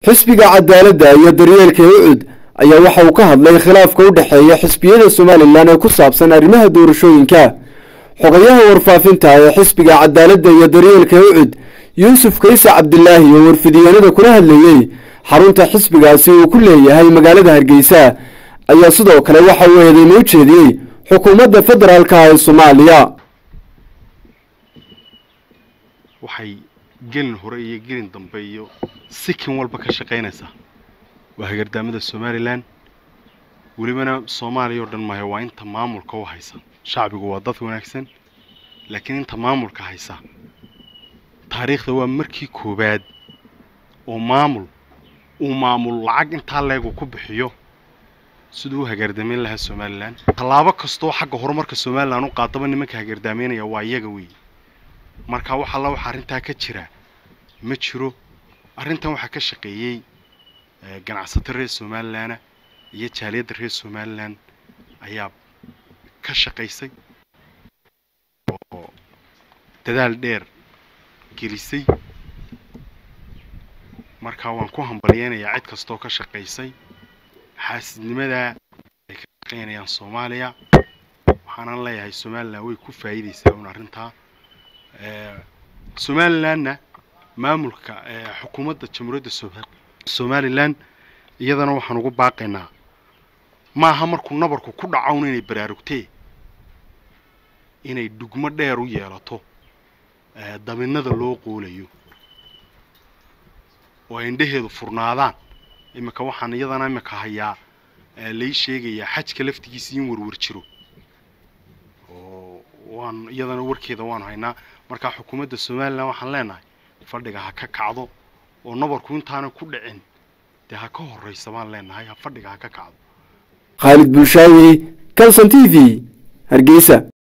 xisbiga cadaaladda iyo daryeelka ucud ayaa waxa uu ka hadlay khilaafka u dhexeeya xisbiyada somalilan ee ku saabsan arrimaha doorashooyinka xogayaha warfaafinta ee xisbiga cadaaladda iyo daryeelka ucud yuusuf kayse cabdilaahi oo warfidiyeenada kula hadlayey xarunta xisbigaasi uu ku leeyahay magaalada hargeysa ayaa sidoo kale waxa uu eedeymo u jeediyey xukuumadda federaalka ee soomaaliya waxay gelin hore iyo gelin dambe iyo sikin walba ka shaqaynaysaa waa hagardaamada somalilan welibana soomaaliya oo dhan maayo waa inta maamulka u haysa shacbigu waa dad wanaagsan laakiin inta maamulka haysa taariikhda waa markii koowaad oo maamul uu maamul lacag intaa leegu ku bixiyo siduu u hagardaamayn lahaa somalilan tallaabo kastoo xagga horumarka somalilan u qaadaba nimanka hagardaamaynaya waa iyaga weeye marka wax alla waxa arrintaa ka jira ma jiro arrintan waxaa ka shaqeeyey ganacsato reer somalilanah iyo jaaliyadda reer somalilan ayaa ka shaqaysay oo dadaal dheer gelisay marka waan ku hambalyeynayaa cid kastoo ka shaqaysay xaasidnimadaa ay ka shaqaynayaan soomaaliya waxaanan leeyahay somalilan way ku faa'iidaysaa un arrintaa somalilanna maamulka xukuumadda jamhuuriyadda somalilan iyadana waxaan ugu baaqaynaa maaha markuu nabarku ku dhacown inay baraarugtee inay dhugmo dheer u yeelato dabinada loo qoolayo oo ay indhaheedu furnaadaan iminka waxaan iyadana iminka hayaa lai sheegayaa xajka laftigiisa in warwar jiro oo waan iyadana warkeeda waanu haynaa markaa xukuumadda somalilan waxaan leenahay fadhiga ha ka kacdo oo nabarku intaana ku dhicin dee ha ka horraysa baan leenahay ha fadhiga ha ka kacdo khaalid bulshaawi calson t v hargeysa